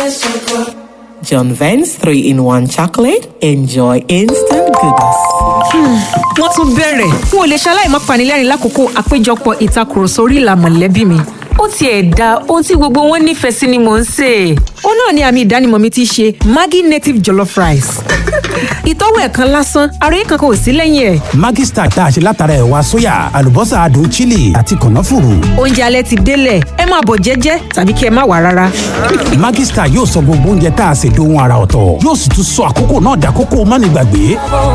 John Vance 3 in 1 chocolate. Enjoy instant goodness. wọ́n tún bẹ̀rẹ̀ n ò lè ṣaláì má panilẹ́rìn lákòókò àpéjọpọ̀ ìtakùrọ̀sọ orí ìlà mọ̀lẹ́bí mi. ó tiẹ̀ da ohun tí gbogbo wọn nífẹ̀ẹ́ sí ni mò ń sè é. ó náà ni àmì ìdánimọ̀ mi ti ṣe maggi native jollof rice. ìtọ́wò ẹ̀ kan lásán ara yìí kankan ò sí lẹ́yìn ẹ̀. Maggi Star tá a ṣe látara ẹ̀wà sóyà àlùbọ́sà adùn chili àti kànáfùrù. oúnjẹ alẹ́ ti délẹ̀ ẹ máa bọ̀ jẹ́jẹ́ tàbí kí ẹ má wà rárá. Maggi Star yóò sọ gbogbo oúnjẹ tá a ṣe dohun ara ọ̀tọ̀ yóò sì tún sọ àkókò náà dàkókò mánigbàgbé.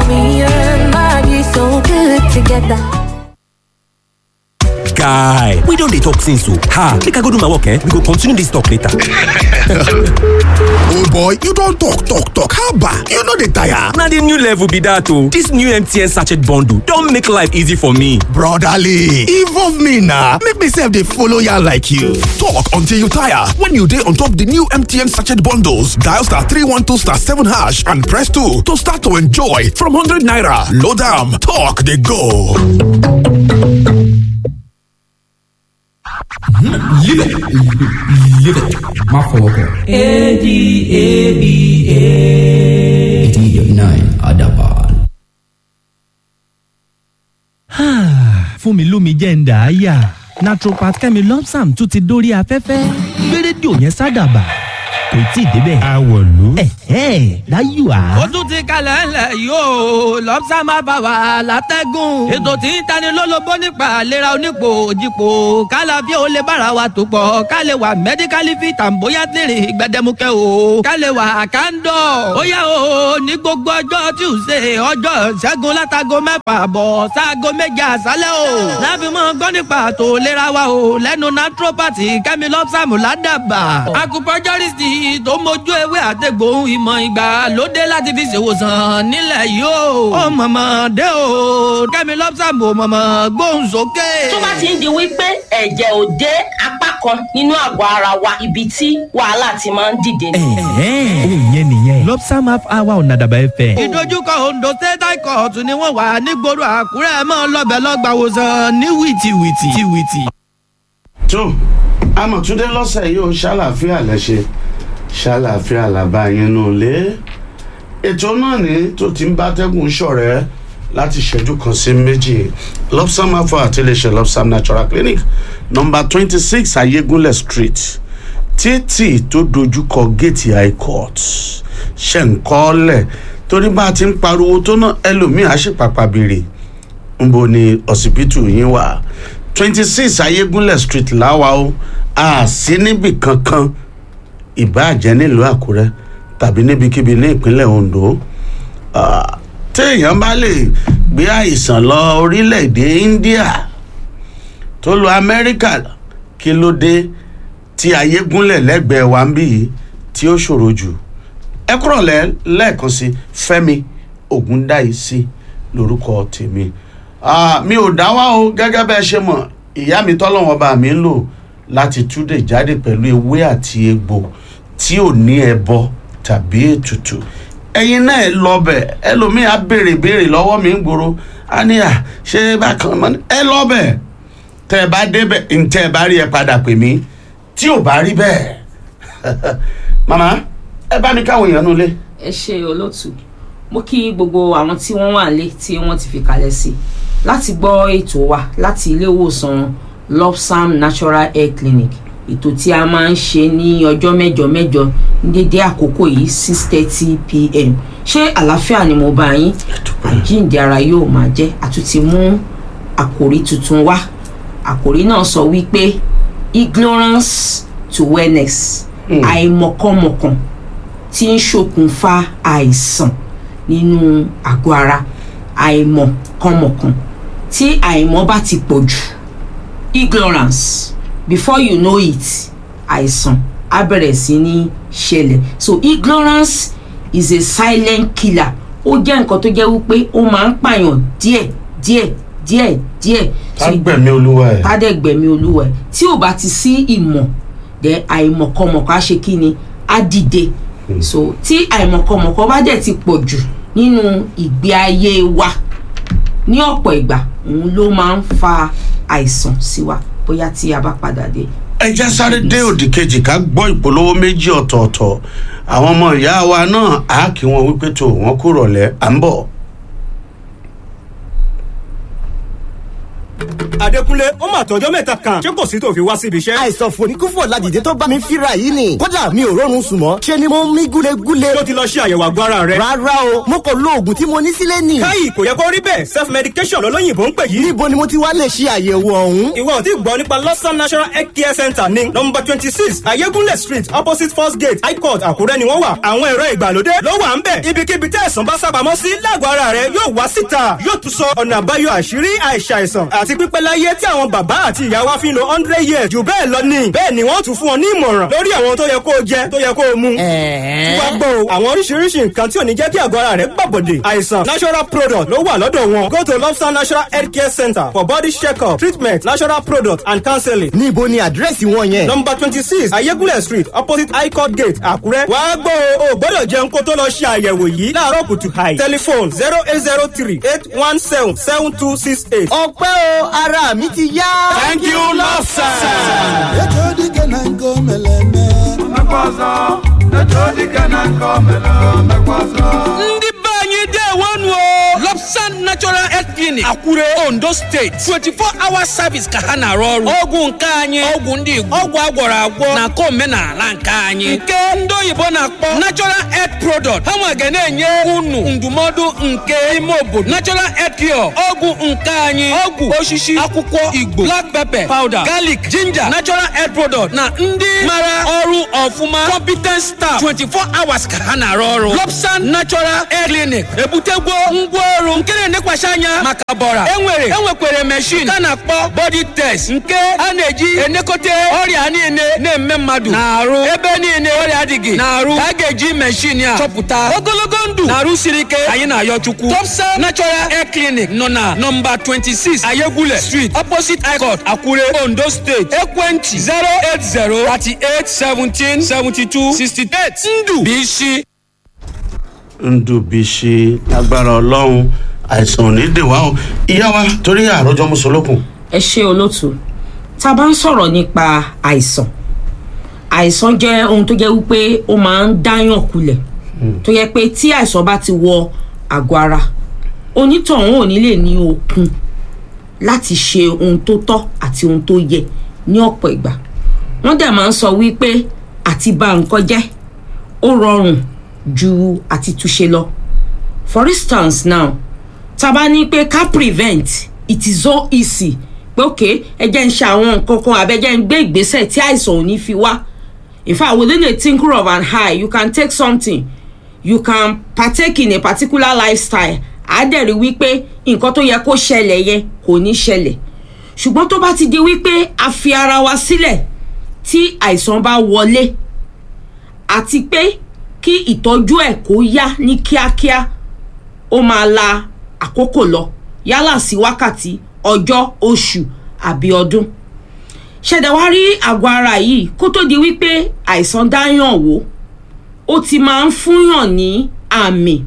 guy we don dey talk since o ha make i go do my work eh we go continue this talk later. Oh boy, you don talk talk talk haba, you no dey tire. na the new level be that o this new mtn sachet bundle don make life easy for me. Brotherly, involve me na make me sef dey follow yarn like you. Talk until you tire when you dey on top the new MTN sachet bundles. Dial star 312 star 7 hash and press 2 to start to enjoy from 100 naira. Load am, talk dey go. má fọwọ́ kàn. eighty nine adaban. fún mi lómi jẹ́ ń dà á yà naturopath kẹ́mi lọ́psàm tún ti dórí afẹ́fẹ́ gbé rédíò yẹn sádàbà kò tí ì débẹ̀. Àwọ̀lú. ẹ̀hẹ́ láyò á. ó tún ti kalẹ̀ ńlẹ̀ yóò lọ́pṣà máa bá wa látẹ́gùn. ètò tí ń tani lólobó nípa àlera onípò òjìpò kálá bí ó lè bára wa tó pọ̀ ká lè wà mẹ́díkálì fi tàǹbóyá tèrè gbẹdẹmukẹ́ o ká lè wà kándọ̀. ó yá o ní gbogbo ọjọ́ tuesday ọjọ́ ṣẹ́gun látago mẹ́fà bọ̀ sáago méje àṣálẹ́ o. láfi mọ́ gbọ́ nípa àtò ìlera wa o lẹ́nu naturopathy kẹ́mi lọ́pṣàmù ládàbà. acupuncturist tó mójú ewé àtẹ̀gbòhun ìmọ̀ ìgbàlódé láti fi ṣèwòsàn nílẹ̀ yìí o. ó mọ̀mọ́ dé o kẹ́mi lọ́pṣàmù mọ̀mọ́ gbóhùn sókè. tó bá ti ń di wípé ẹ̀jẹ̀ ò dé apá kan nínú àgọ́ ara wa ibi tí wàhálà ti máa ń dìde ni. ẹ̀hẹ́ òun yẹn nìyẹn lọ́psàm half hour ọ̀nà àdàbà ẹ̀fẹ̀. ìdojúkọ ondo state high court ni wọ́n wà nígboro àkúrẹ́ mọ́ lọ́bẹ̀ lọ́gbàwòsàn ní wìtìwìtì. wìtì. tó amọ̀túndé lọ́sẹ̀ yìí ó ṣàlàáfíà lẹ́ṣẹ̀ ṣàlàáfíà làbá yín nù lé ètò náà ní tó ti ń bá tẹ́gùn ṣọ̀rẹ́ láti ṣẹ́jú kan sí méjì lopsam afọ àti iléeṣẹ́ lopsam natural clinic number twenty six ayégúnlẹ̀ street títì tó dojúkọ géètì high court ṣe ń kọ́lẹ̀ torí bá a ti ń pariwo tó náà ẹlòmíì á sì pàpà béèrè nbo ni ọsibítù yín wà twenty six ayégúnlẹ̀ street láwa o a sí níbì kankan ìbáàjẹ́ nílùú àkúrẹ́ tàbí níbikíbi ní ìpínlẹ̀ ondo Ah, téèyàn bá lè gbé àìsàn lọ orílẹ̀-èdè india tó lọ amẹ́ríkà kí ló dé tí ayé gúnlẹ̀ lẹ́gbẹ̀ẹ́ wa ń bì yìí tí ó ṣòro jù ẹ kúrọ̀ lẹ́ lẹ́ẹ̀kan sí fẹ́mi ògúndáìsí lórúkọ tèmi Ah, mi ò dá wá o gẹ́gẹ́ bẹ́ẹ̀ ṣe mọ̀ ìyá mi tọ́lọ́wọ́n bá mi ń lò láti túdè jáde pẹ̀lú ewé àti egbò tí ò ní ẹbọ tàbí ètùtù ẹyin náà ẹ lọ bẹ ẹlòmíì á béèrè béèrè lọ́wọ́ mi ń gbòòrò á ní à ṣé bákan mọ ni ẹ lọ bẹ tẹ ẹ bá débẹ̀ ntẹ ẹ bá rí ẹ padà pè mí tí ò bá rí bẹ́ẹ̀ màmá ẹ bá mi káwọn èèyàn nulẹ̀. ẹ ṣe olóòtú mo kí gbogbo àwọn tí wọ́n wà lé tí wọ́n ti fi kalẹ̀ sí láti gbọ́ ètò wa láti ilé ìwòsàn lopsam natural hair clinic ètò tí a máa ń ṣe ní ọjọ́ mẹ́jọ mẹ́jọ ní dédé àkókò yìí six thirty pm ṣé àlàáfíà ni mo bá yín àjíǹde ara yóò máa jẹ́ àtúntì mú àkòrí tuntun wá àkòrí náà sọ wípé ignorance to wellness àìmọ̀kànmọ̀kàn tí ń ṣokùnfà àìsàn nínú àgọ́ ara àìmọ̀kànmọ̀kàn tí àìmọ̀ bá ti pọ̀ jù ignorance before you know it àìsàn á bẹ̀rẹ̀ sí ní ṣẹlẹ̀ so ignorance is a silent killer ó jẹ́ nǹkan tó jẹ́ wípé ó máa ń pààyàn díẹ̀ díẹ̀ díẹ̀ díẹ̀. ká gbẹ̀mí olúwa ẹ̀. ká dẹ̀ gbẹ̀mí olúwa ẹ̀ tí ò bá ti sí ìmọ̀ dẹ̀ àìmọ̀kọmọ̀kọ á ṣe kí ni á dìde so tí àìmọ̀kọmọ̀kọ bá dẹ̀ ti pọ̀ jù nínú ìgbé ayé wa ní ọ̀pọ̀ ìgbà òun ló máa ń fa àìsàn sí wa bóyá tí a bá padà dé ẹ jẹ́ sáré dé òdì kejì ká gbọ́ ìpolówó méjì ọ̀tọ̀ọ̀tọ̀ àwọn ọmọ ìyá wa náà á kí wọn wípé tó wọn kú rọ̀lẹ́ à ń bọ̀. Adékúnlé ó mà tọjọ́ mẹ́ta kan ṣé kò sí tó fi wá síbi iṣẹ́. àìsàn fòníkúfò ládìde tó bá mi fíra yìí ni kódà mi ò rọrùn sùn mọ́ ṣe ni mo ń mí gúlegúle. tó ti lọ ṣe àyẹ̀wò àgọ́ ara rẹ. rárá o mo kò lo oògùn tí mo ní sílé nì. káyì kò yẹ kó rí bẹ́ẹ̀ self medication lọ́lọ́yìnbó ń pè yìí. níbo ni mo ti wá lè ṣe àyẹ̀wò ọ̀hún. ìwọ ò tí gbọ́ nípa lọ́sàn national health care center ní nọmba twenty six ayégúnlẹ̀ street opposite first gate high court àkúrẹ́ ni wọ́n wà. àwọn ẹ̀rọ ìgbàlódé ló wà ń bẹ̀. ibikíbi tẹ́ ẹ̀sán bá sábàámọ́ sí lágọ̀ọ́ ara rẹ yóò wá síta yóò tún sọ ọ̀nà àbáyọ àṣírí àìsàìsàn àti pípẹ́ láyé tí àwọn bàbá àti ìyá wa fi ń lo hundred years jù bẹ́ẹ̀ lọ ní. bẹ́ẹ̀ ni wọ́n tún fún ọ ní ìmọ̀ràn lórí àwọn tó yẹ kó o jẹ tó yẹ kó o mu. tí wàá gbọ́ o àwọn oríṣiríṣi nǹkan tí ò ní jẹ́ kí àgọ́ ara rẹ gbàbọ̀dè. àìsàn natural product ló wà lọ́dọ̀ wọn. go to lobster natural health care center for body check-up treatment natural product and counseling. níbo ni àdírẹ́sì wọn yẹn. number twenty six ayégúnlẹ̀ street opposite high court gate àkúrẹ́. wàá gbọ́ o ò gbọ́dọ̀ jẹun kó tó lọ ṣe àyẹ̀wò yìí láàárọ̀ kùtù hàì. telephone zero eight zero three eight one seven seven two six eight. ọpẹ́ o ara mi ti yá. thank you lobster. ndị be anyị dewonu o lobsan natural health clinic akure ondo steeti 24 hour service ka ha na-arụ ọrụ ọgwụ nke anyị ọgwụ ndị igbo ọgwụ agwọrọ agwọ na nke omenala nke anyị nke ndị oyibo na-akpọ natural health product ha nwa ga na-enye unu ndụmọdụ nke ime obodo natural health cure ọgwụ nke anyị ọgwụ osisi akwụkwọ igbo black pepper powder garlic ginger natural health product na ndị mara ọrụ ọfụma competent staff 24 hours ka ha na-arụ ọrụ lobsan natural health clinic ebutegwo ngwaọrụ nke na-enekwasị anya maka ọbara enwere enwekwere machine ka na-akpọ body test nke a na-eji enekọta ọrịa niile na-eme mmadụ na-arụ ebe niile ọrịa adịghị na-arụ ka a ga-eji machine a chọpụta ogologo ndụ na-arụ siri ike anyị na-ayọ chukwu topsa natural hair clinic nọ na nọmba 26 ayegule street opposite icot akure ondo steeti ekwentị 08038177268 ndụ bụ isi ndùbíṣe lágbára ọlọ́run àìsàn ò ní dè wá o ìyá wa torí àròjọ mùsùlùkùn. ẹ ṣe olóòtú tá a bá ń sọ̀rọ̀ nípa àìsàn àìsàn jẹ́ ohun tó jẹ́ wípé ó máa ń dáyàn kulẹ̀ tó yẹ pé tí àìsàn bá ti wọ àgọ́ ara onítọ̀hún ò ní lè ní okun láti ṣe ohun tó tọ́ àti ohun tó yẹ ní ọ̀pọ̀ ìgbà wọ́n dẹ̀ máa ń sọ wípé àti bà nǹkan jẹ́ ó rọrùn ju àti túnṣe lọ for instance now tá a bá ní pé ká prevent it is so easy pé ok ẹ jẹ́ ń ṣe àwọn nǹkan kan àbẹ́ jẹ́ ń gbé ìgbésẹ̀ tí àìsàn ò ní fi wá in fact within a tinkle of an eye you can take something you can partake in a particular lifestyle àádẹ́rì wípé nǹkan tó yẹ kó ṣẹlẹ̀ yẹn kò ní ṣẹlẹ̀ ṣùgbọ́n tó bá ti di wípé a fi ara wa sílẹ̀ tí àìsàn bá wọlé àti pé kí ìtọ́jú ẹ̀ kó yá ní kíákíá ó máa la àkókò lọ yálà sí wákàtí ọjọ́ oṣù àbí ọdún ṣẹ̀dá wá rí àgọ́ ara yìí kó tó di wípé àìsàn dáyàn wò ó ti máa ń fúnyàn ní àmì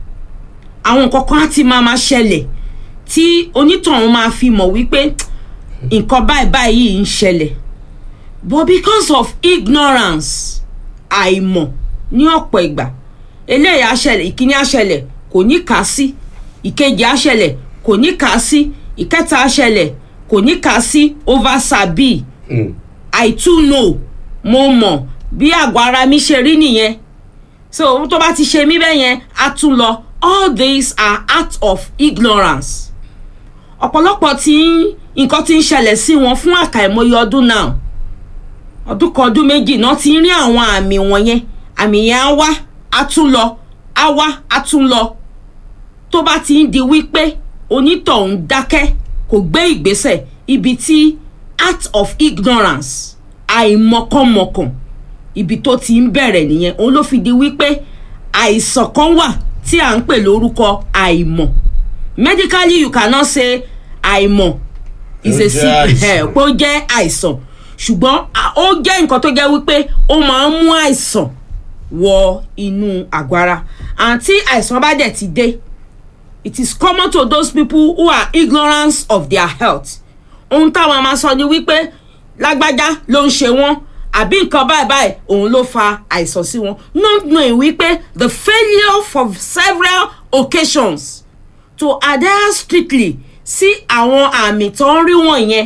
àwọn nǹkan kan á ti máa máa ṣẹlẹ̀ tí onítọ̀hún máa fi mọ̀ wípé nǹkan báyìí báyìí ń ṣẹlẹ̀ but because of ignorance àìmọ̀ ní ọ̀pọ̀ ìgbà eléyìí àṣẹlẹ̀ ìkíní àṣẹlẹ̀ kò ní kà á sí ìkejì àṣẹlẹ̀ kò ní kà á sí ìkẹta àṣẹlẹ̀ kò ní kà á sí over sabi i too know mo mọ̀ bí àgọ́ ara mi ṣe rí nìyẹn so ohun tó bá ti ṣe mí bẹ́ẹ̀ yẹn á tún lọ all these are acts of ignorance ọ̀pọ̀lọpọ̀ tí nǹkan ti ń ṣẹlẹ̀ sí wọn fún àkàìmọye ọdún náà ọdún kan ọdún méjì náà ti ń rí àwọn àmì wọ̀nyẹn àmì yẹn á wá á tún lọ á wá á tún lọ tó bá ti ń di wípé onítọ̀hún dákẹ́ kò gbé ìgbésẹ̀ ibi tí act of ignorance àìmọ̀kànmọ̀kàn ibi tó ti ń bẹ̀rẹ̀ nìyẹn òun ló fi di wípé àìsàn kan wà tí à ń pè lórúkọ àìmọ̀ medically you cannot say àìmọ̀ is a sick pé ó jẹ́ àìsàn ṣùgbọ́n ó jẹ́ nǹkan tó jẹ́ wípé ó máa ń mú àìsàn wọ inú àgọ́ ara àǹtí àìsàn bá dẹ̀ ti dé it is common to those people who are ignorant of their health ohun táwọn máa sọ ni wípé lágbájá ló ń ṣe wọ́n àbí nǹkan báyìí báyìí òun ló fa àìsàn sí wọn not knowing wípé the failure for several occasions to adhere strictly sí àwọn àmì tó ń rí wọ̀nyẹn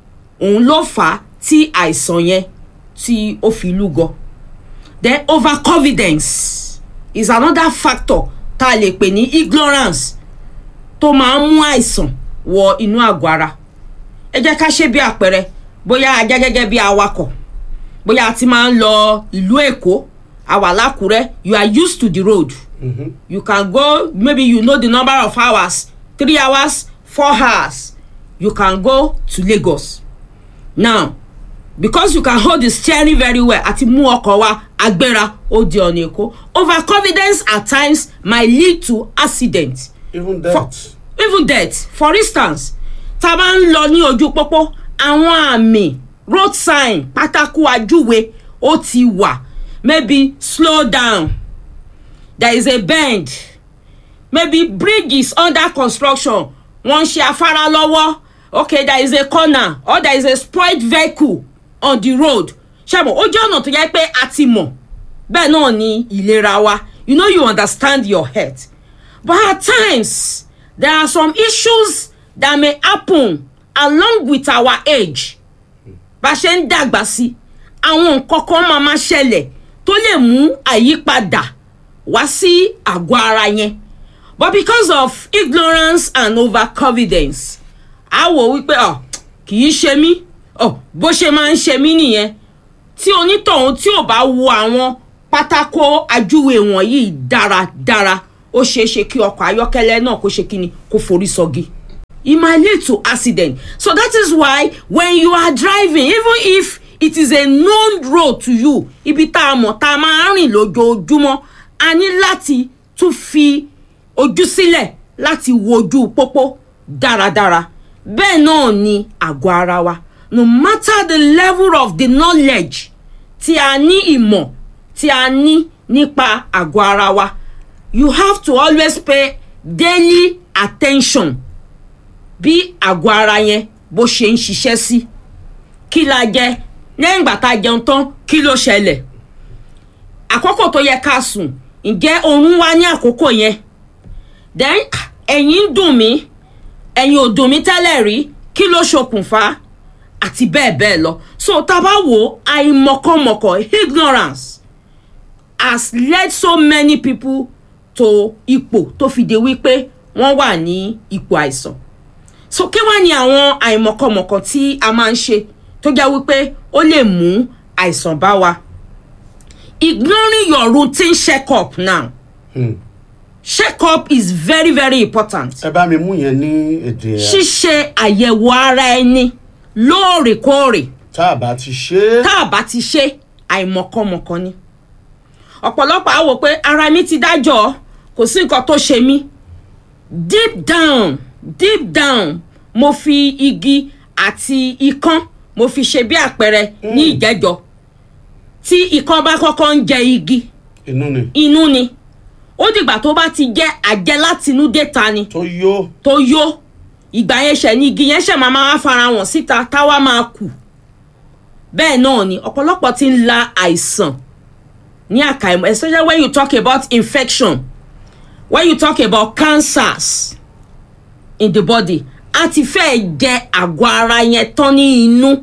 òun ló fà á tí àìsàn yẹn tí ó fi lúgọ then overconfidence is another factor tá a lè pè ní ignorance tó máa ń mú àìsàn wọ inú àgọ́ ara ẹ jẹ́ ká ṣe bí àpẹẹrẹ bóyá a jẹ́ gẹ́gẹ́ bí awakọ̀ bóyá a ti máa ń lọ ìlú èkó àwà lákùrẹ́ you are used to the road mm-hmm. you can go maybe you know the number of hours three hours four hours you can go to lagos now because you can hold the steering very well àti mú ọkọ̀ wa agbéra ó di ọ̀nà èkó overconfidence at times might lead to accident. even death. For, even death for instance tá a bá ń lọ ní ojú pópó àwọn àmì road sign pátákó ajúwe ó ti wà maybe slow down there is a bend maybe bridge is under construction wọ́n ṣe afárá lọ́wọ́ okay there is a corner or there is a spoilt vehicle on the road ṣàmù ó jẹ́ ọ̀nà tó yẹ pé a ti mọ̀ bẹ́ẹ̀ náà ni ìlera wa you know you understand your health but at times there are some issues that may happen along with our age bá a ṣe ń dàgbà sí àwọn nǹkan kan máa ma ṣẹlẹ̀ tó lè mú àyípadà wá sí àgọ́ ara yẹn but because of ignorance and overconfidence a wò wípé ọ kì í ṣe mí ọ bó ṣe máa ń ṣe mí nìyẹn tí onítọ̀hún tí ò bá wo àwọn pátákó ajúwe wọ̀nyí dáradára ó ṣeé ṣe kí ọkọ̀ ayọ́kẹ́lẹ́ náà kó ṣe kíni kó forí sọ́gi. it might lead to accident so that is why when you are driving even if it is a known road to you ibi tá a mọ̀ tá a máa ń rìn lójoojúmọ́ a ní láti tún fi ojú sílẹ̀ láti wojú pópó dáradára bẹ́ẹ̀ náà ni àgọ́ ara wa no matter the level of the knowledge tí a ní ìmọ̀ tí a ní nípa àgọ́ ara wa you have to always pay daily attention bí àgọ́ ara yẹn bó ṣe ń ṣiṣẹ́ sí kí la jẹ lẹ́yìn ìgbà tá a jẹun tán kí ló ṣẹlẹ̀ àkókò tó yẹ ká sùn ǹjẹ́ oorun wá ní àkókò yẹn then ẹ̀yìn ń dùn mí ẹ̀yìn ò dùn mí tẹ́lẹ̀ rí kí ló ṣokùnfà àti bẹ́ẹ̀ bẹ́ẹ̀ lọ so tá a bá wò àìmọ̀kànmọ̀kàn ignorance has led so many people to ipò tó fi de wípé wọ́n wà ní ipò àìsàn so kí wá ní àwọn àìmọ̀kànmọ̀kàn tí a máa ń ṣe tó jẹ́ wípé ó lè mú àìsàn bá wa ignoring your routine check up now Hmm. check up is very very important ẹ bá mi mú yẹn ní èdè ẹ. ṣíṣe àyẹ̀wò ara ẹni lóòrèkóòrè tá a bá ti ṣe é. tá a bá ti ṣe àìmọ̀kànmọ̀kàn ni ọ̀pọ̀lọpọ̀ á wò pé ara mi ti dájọ́ kò sí nǹkan tó ṣe mí deep down deep down mo fi igi àti ikán mo fi ṣe bí àpẹẹrẹ ní ìjẹ́jọ́ tí ikán bá kọ́kọ́ ń jẹ igi inú ni. inú ni ó dìgbà tó bá ti jẹ́ àjẹ́ látinúdé ta ni tó yó. tó yó ìgbà yẹn ṣẹ̀ ni igi yẹn ṣẹ̀ máa máa fara hàn síta táwa máa kù bẹ́ẹ̀ náà ni ọ̀pọ̀lọpọ̀ ti ń la àìsàn ní àkàìmọ̀ especially when you talk about infection when you talk about cancers in the body a ti fẹ́ jẹ àgọ́ ara yẹn tán ní inú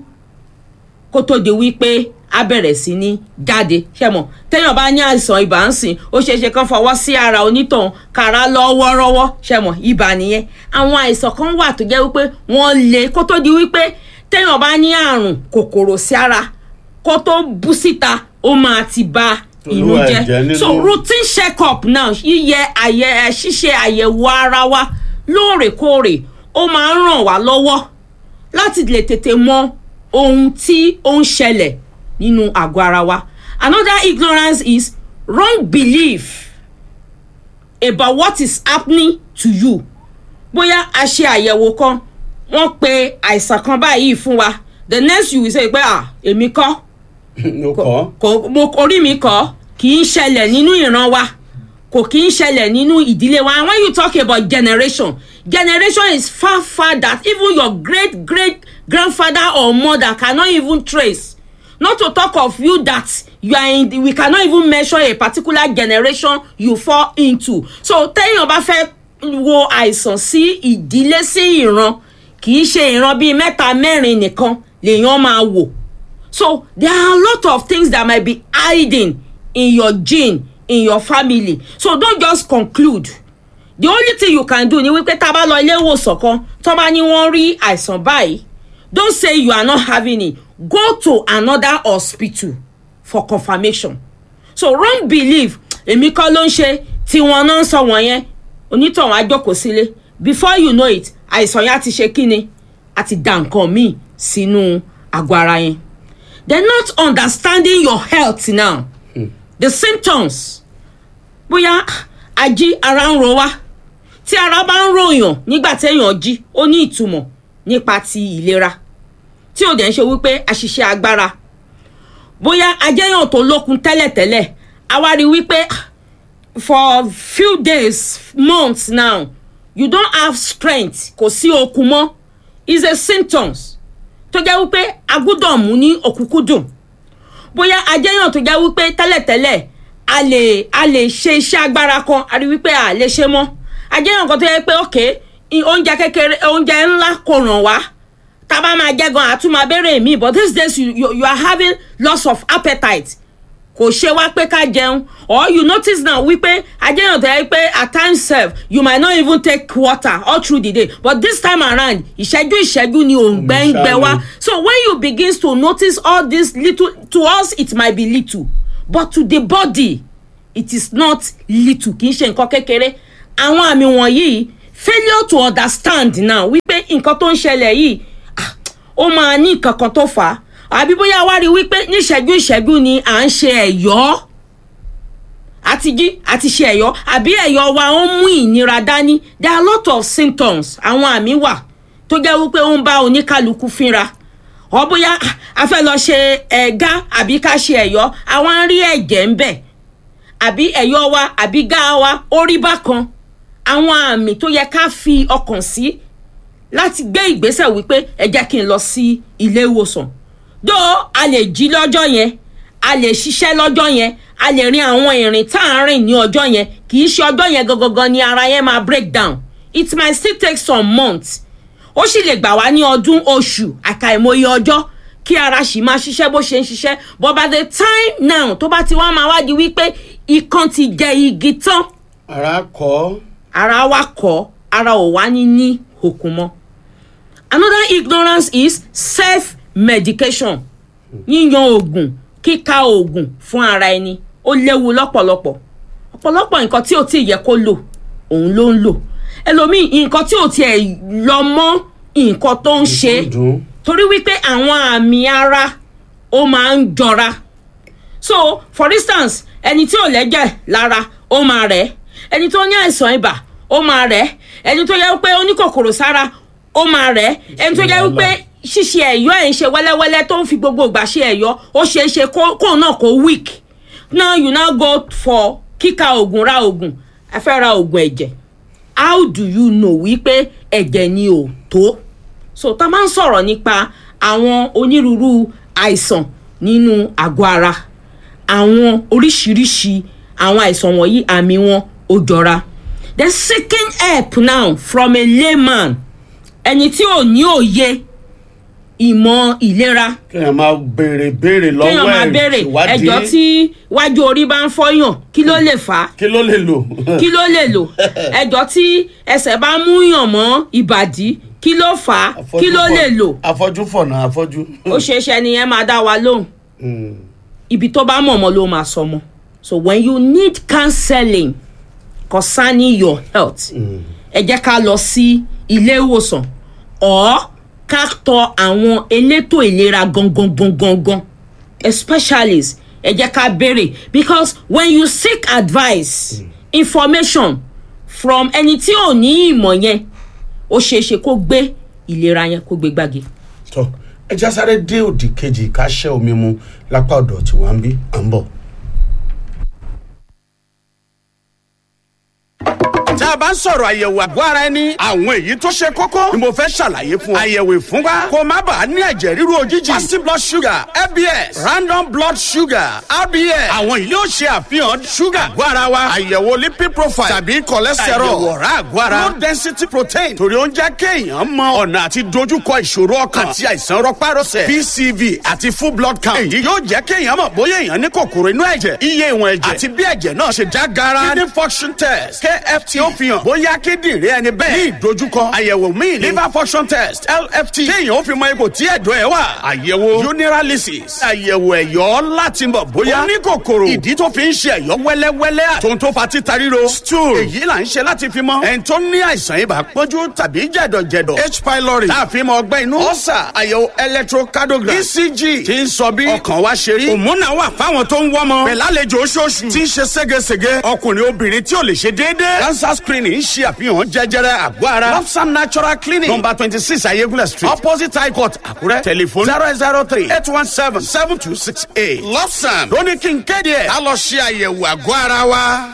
kó tó di wípé a bẹ̀rẹ̀ sí ní jáde ṣẹ́mọ̀ téèyàn bá ní àìsàn ibà ń sìn ó ṣeé ṣe kán fọwọ́ sí ara onítọ̀hún kára lọ wọ́rọ́wọ́ ṣẹ́mọ̀ ibà nìyẹn àwọn àìsàn kan wà tó jẹ́ wípé wọ́n le kó tó di wípé téèyàn bá ní àrùn kòkòrò sí ara kó tó bú síta ó máa ti ba inú Olúwa ẹ̀jẹ̀ jẹ́ nínú. so routine check up now yíyẹ àyẹ ṣíṣe àyẹ̀wò ara wa lóòrèkóòrè ó máa ń ràn wá lọ́wọ́ láti lè tètè mọ ohun tí ó ń ṣẹlẹ̀ nínú àgọ́ ara wa another ignorance is wrong belief about what is happening to you bóyá a ṣe àyẹ̀wò kan wọ́n pe àìsàn kan báyìí fún wa the next you will say pé ah èmi kọ́ ló kọ́. kò mo orí mi kọ́ kì í ṣẹlẹ̀ nínú ìran wa kò kí ń ṣẹlẹ̀ nínú ìdílé wa and when you talk about generation generation is far far that even your great great grandfather or mother cannot even trace not to talk of you that you are in the, we cannot even measure a particular generation you fall into so téèyàn bá fẹ́ wo àìsàn sí ìdílé sí ìran kì í ṣe ìran bíi mẹ́ta mẹ́rin nìkan lèèyàn máa wò so there are a lot of things that might be hiding in your gene in your family so don't just conclude the only thing you can do ni wípé tá a bá lọ ilé ìwòsàn kan tó bá ní wọ́n rí àìsàn báyìí don't say you are not having it go to another hospital for confirmation so wrong belief èmi kọ́ ló ń ṣe tí wọn náà ń sọ wọ̀nyẹn onítọ̀hún á jókòó sílé before you know it àìsàn yẹn á ti ṣe kíni á ti dà nǹkan míì sínú àgọ́ ara yẹn they not understanding your health now the symptoms bóyá ají ara ń ro wá tí ara bá ń ròyàn nígbà téèyàn jí ó ní ìtumọ̀ nípa ti ìlera tí ò dẹ̀ ń ṣe wípé àṣìṣe agbára bóyá ajẹ́yàn tó lókun tẹ́lẹ̀tẹ́lẹ̀ a wá rí wípé for few days months now you don't have strength kò sí okun mọ́ is a symptoms tó jẹ́ wípé agbúdọ̀ mú ní òkúkúdùn bóyá ajẹ́yàn tó jẹ́ wípé tẹ́lẹ̀tẹ́lẹ̀ a lè a lè ṣe iṣẹ́ agbára kan a rí wípé a lè ṣe mọ́ ajẹ́yàn kan tó yẹ pé ok oúnjẹ kékeré oúnjẹ ńlá kò ràn wá tábà máa jẹ́ gan àtún máa béèrè mi but these days you, you, you are having loss of appetite kò ṣe wá pé ká jẹun or you notice now wípé ajẹ́yàn tó yẹ pé at times sef you might not even take water all through the day but this time around ìṣẹ́jú ìṣẹ́jú ni òǹgbẹ́ ń gbẹ wá so when you begin to notice all this little to us it might be little but to the body it is not little kì í ṣe nǹkan kékeré àwọn àmì wọ̀nyí failure to understand now wípé nǹkan tó ń ṣẹlẹ̀ yìí ó máa ní nǹkan kan tó fà á àbí bóyá wá rí wípé níṣẹ́jú ìṣẹ́jú ni à ń ṣe ẹ̀yọ́ àti jí àti ṣe ẹ̀yọ́ àbí ẹ̀yọ́ wa ó mú ìnira dání there are a lot of symptoms àwọn àmì wà tó jẹ́ wípé ó ń bá oníkálukú fínra ọ bóyá a fẹ́ lọ ṣe ẹ̀gá àbí ká ṣe ẹ̀yọ́ àwọn á rí ẹ̀jẹ̀ ń bẹ̀ àbí ẹ̀yọ́ wa àbí gá wa ó rí bákan àwọn àmì tó yẹ ká fi ọkàn sí láti gbé ìgbésẹ̀ wípé ẹ jẹ́ kí n lọ sí ilé ìwòsàn dó a lè jí lọ́jọ́ yẹn a lè ṣiṣẹ́ lọ́jọ́ yẹn a lè rin àwọn ìrìn tá à ń rìn ní ọjọ́ yẹn kì í ṣe ọjọ́ yẹn gangan ni ara yẹn máa break down it might still take some months ó sì lè gbà wá ní ọdún oṣù àkàìmọye ọjọ́ kí ara sì máa ṣiṣẹ́ bó ṣe ń ṣiṣẹ́ but by the time now tó bá ti wá máa wá di wípé ikán ti jẹ igi tán. ara kọ́. ara wa kọ́ ara ò wá ní ní òkun mọ́ another ignorance is self medication yíyan oògùn kíka oògùn fún ara ẹni ó léwu lọ́pọ̀lọpọ̀ ọ̀pọ̀lọpọ̀ nǹkan tí ò tí ì yẹ kó lò òun ló ń lò ẹlòmíì nǹkan tí ò tiẹ̀ lọ mọ́ nǹkan tó ń ṣe torí wípé àwọn àmì ara ó máa ń jọra so for instance ẹni tí ò lẹ́jẹ̀ lára ó máa rẹ̀ ẹni tó ní àìsàn ibà ó máa rẹ̀ ẹni tó yẹ pé ó ní kòkòrò sára ó máa rẹ̀ ẹni tó yẹ wípé ṣíṣe ẹ̀yọ́ ẹ̀ ń ṣe wẹ́lẹ́wẹ́lẹ́ tó ń fi gbogbo ìgbà ṣe ẹ̀yọ́ ó ṣe é ṣe kó náà kó weak now you now go for kíka oògùn ra oògùn ẹ fẹ́ ra oògùn ẹ̀jẹ̀ how do you know wípé ẹ̀jẹ̀ ni ò tó so tá a máa ń sọ̀rọ̀ nípa àwọn onírúurú àìsàn nínú àgọ́ ara àwọn oríṣiríṣi àwọn àìsàn wọ̀nyí àmì wọn ó jọra then seeking help now from a layman ẹni tí ò ní òye ìmọ̀ ìlera. kéèyàn máa béèrè béèrè lọ́wọ́ ẹ̀ kéèyàn máa béèrè ẹjọ́ tí wájú orí bá ń fọyàn kí ló lè fà á. kí ló lè lò. kí ló lè lò ẹjọ́ tí ẹsẹ̀ bá mú yàn mọ́ ìbàdí kí ló fà á kí ló lè lò. afọ́jú fọ̀nà afọ́jú. ó ṣeé ṣe ẹni yẹn máa dá wa lóhùn ibi tó bá mọ̀ mọ́ ló máa sọ mọ́ so when you need counseling concerning your health ẹ jẹ́ ká lọ sí ilé ìwòsàn or ká tọ àwọn elétò ìlera gangan gangan gan especially ẹ jẹ́ ká béèrè because when you seek advice mm. information from ẹni tí ò ní ìmọ̀ yẹn ó ṣeé ṣe kó gbé ìlera yẹn kó gbé gbági. tọ ẹ já sáré dé òdì kejì ká ṣẹ́ omi mu lápá ọ̀dọ̀ tí wọ́n ń bí à ń bọ̀. tá a bá ń sọ̀rọ̀ àyẹ̀wò àgọ́ ara ẹni àwọn èyí tó ṣe kókó ni mo fẹ́ ṣàlàyé fún ọ. àyẹ̀wò ìfúnpá kó má bàa ní ẹ̀jẹ̀ ríru òjijì. fasting blood sugar fbs random blood sugar rbs àwọn yìí yóò ṣe àfihàn sugar àgọ́ ara wa. àyẹ̀wò lipid profile tàbí cholesterol. àyẹ̀wò ọ̀rá àgọ́ ara. low density protein torí ó ń jẹ́ kéèyàn mọ ọ̀nà àti dojúkọ ìṣòro ọkàn àti àìsàn rọpárọsẹ̀ pcv àti full blood count. èyí yóò jẹ́ kéèyàn mọ̀ bóyá èèyàn ní kòkòrò inú ẹ̀jẹ̀ iye ìwọ̀n ẹ̀jẹ̀ àti bí ẹ̀jẹ̀ náà ṣe já gara. kidney function test kft ó fi hàn bóyá kíndìnrín ẹni bẹ́ẹ̀ ní ìdojúkọ. àyẹ̀wò míì ní liver function test lft kéèyàn ó fi mọ ipò tí ẹ̀dọ̀ ẹ̀ wà. àyẹ̀wò urinalysis àyẹ̀wò ẹ̀yọ́ láti mọ̀ bóyá ó ní kòkòrò ìdí tó fi ń ṣe ẹ̀yọ́ wẹ́lẹ́wẹ́lẹ́ àtòun tó fa títa ríro stool èyí là ń ṣe láti fi mọ ẹni tó ní àìsàn ibà pọ́njú tàbí jẹ̀dọ̀jẹ̀dọ̀ h pylori láàfin mọ ọgbẹ́ inú ọ̀sà àyẹ̀wò electrocardiogram ecg ti ń sọ bí ọkàn wa ṣe rí òmùnà wà fáwọn tó ń wọ́mọ pẹ̀lú àlejò oṣooṣù tí ń ṣe ségesège ọkùnrin obìnrin tí ò lè ṣe déédéé cancer screening ń ṣe àfihàn jẹjẹrẹ àgọ́ ara lopsam natural clinic number twenty six ayégúnlẹ̀ street opposite high court àkúrẹ́ tẹlifon zero zero three eight one seven seven two six eight lopsam lóní kí n kéde ẹ̀ á lọ ṣe àyẹ̀wò àgọ́ ara wa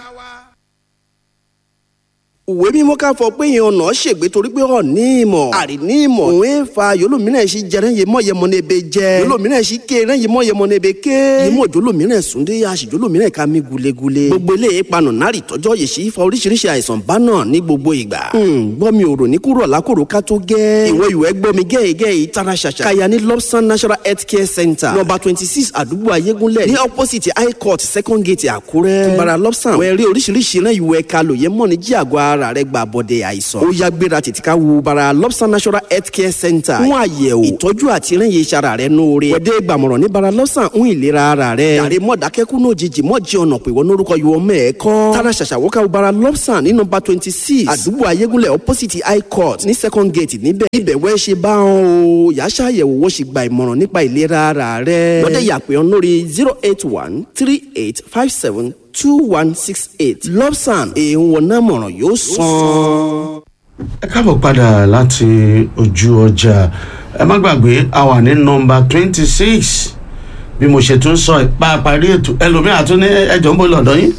ìwé mímọ́ ká fọ pé yẹn ọ̀nà ṣègbè torí pé ọ̀ ní ìmọ̀ àrí ní ìmọ̀ òun ẹ̀ fa yolómìnira ṣì jẹrẹ yẹn mọ̀ yẹn mọ̀ ní ebe jẹ yolómìnira ṣì ké rẹ yẹn mọ̀ yẹn mọ̀ ní ebe ké yẹmọ̀ jolómìnira súndé àṣì jolómìnira ká mi gulegule gbogbo ilé ìpanu nárì tọ́jọ́ yìí sì fa oríṣiríṣi àìsàn bá náà ní gbogbo ìgbà gbọ́ mi ò rò ní kúrò lákòrò ká tó gẹ́ ìwọ ìwẹ́ gbọ́ mi gẹ́gẹ́ yìí tara ṣàṣà kaya ní lobson national health care center number twenty six àdúgbò ayégúnlẹ̀ ní opposite high court second gate àkúrẹ́ tùbàrà lobson wẹ́ẹ́ rí oríṣiríṣi náà ìwẹ́ kalò yẹn mọ̀ ní jí àgọ́ ara rẹ̀ gbà bọ́dẹ àìsàn. ó yá gbéra tètè ká wo bara lobster national health care center. fún àyẹ̀wò ìtọ́jú àti ìrìnyè iṣara rẹ̀ nóore. wẹ́dẹ́ gbàmọ̀ràn ní bara lobster ń ìlera ara rẹ̀. yàrá mọ̀dákẹ́kù náà jìjì mọ̀ jí ọ̀nà pé wọ́n lórúkọ yìí wọ́n mẹ́ẹ̀kọ́. tara ṣàṣàwọ́ ká wo bara lobster ní nọmba twenty six àdúgbò ayégúnlẹ̀ opposite high court ní second gate níbẹ̀. ibẹ̀ wẹ́ ṣe bá wọn o yà ṣàyẹ̀wò wọ́n sì gba ìmọ̀ràn nípa ìlera ara rẹ̀. wọ́dẹ̀ yàpẹ̀ ọ́n lórí zero eight one three eight five seven two one six eight lobsan èèwọ̀n náà mọ̀ràn yóò sàn. ẹ káàbọ̀ padà láti ojú ọjà ẹ má gbàgbé a wà ní nọmba twenty six bí mo ṣe tún sọ ipa parí ètò ẹlòmíràn tún ní ẹjọ́ ń bọ̀ lọ́dọ̀ yín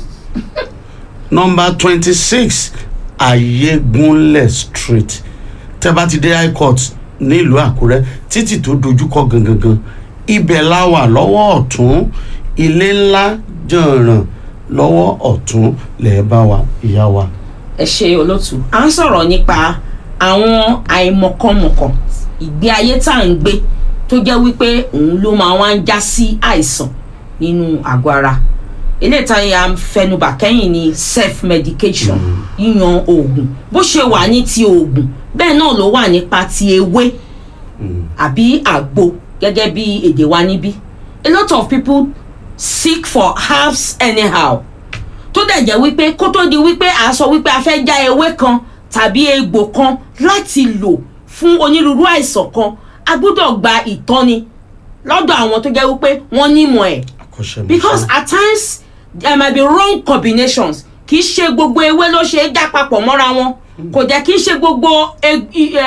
nọmba twenty six ayégunlẹ̀ street tẹ́ bá ti dé high court nílùú àkúrẹ́ títì tó dojúkọ gangan ibẹ̀ la wà lọ́wọ́ ọ̀tún ilé ńlá jọ̀ràn lọ́wọ́ ọ̀tún lẹ́ẹ̀ bá wa ìyá wa ẹ ṣe olótú à ń sọ̀rọ̀ nípa àwọn àìmọ̀kànmọ̀kàn ìgbé ayé tá à ń gbé tó jẹ́ wípé òun ló máa wá ń já sí àìsàn nínú àgọ́ ara eléyìí tá a fẹnubà kẹ́yìn ni self medication yíyan oògùn bó ṣe wà ní ti oògùn bẹ́ẹ̀ náà ló wà nípa ti ewé àbí àgbo gẹ́gẹ́ bí èdè wa níbí a lot of people seek for herbs anyhow tó dẹ̀ jẹ́ wípé kó tó di wípé a sọ wípé a fẹ́ já ewé kan tàbí egbò kan láti lò fún onírúurú àìsàn kan a gbọ́dọ̀ gba ìtọ́ni lọ́dọ̀ àwọn tó jẹ́ wípé wọ́n nímọ̀ ẹ̀ because at times there might be wrong combinations kì í ṣe gbogbo ewé ló ṣe é já papọ̀ mọ́ra wọn kò jẹ́ kí í ṣe gbogbo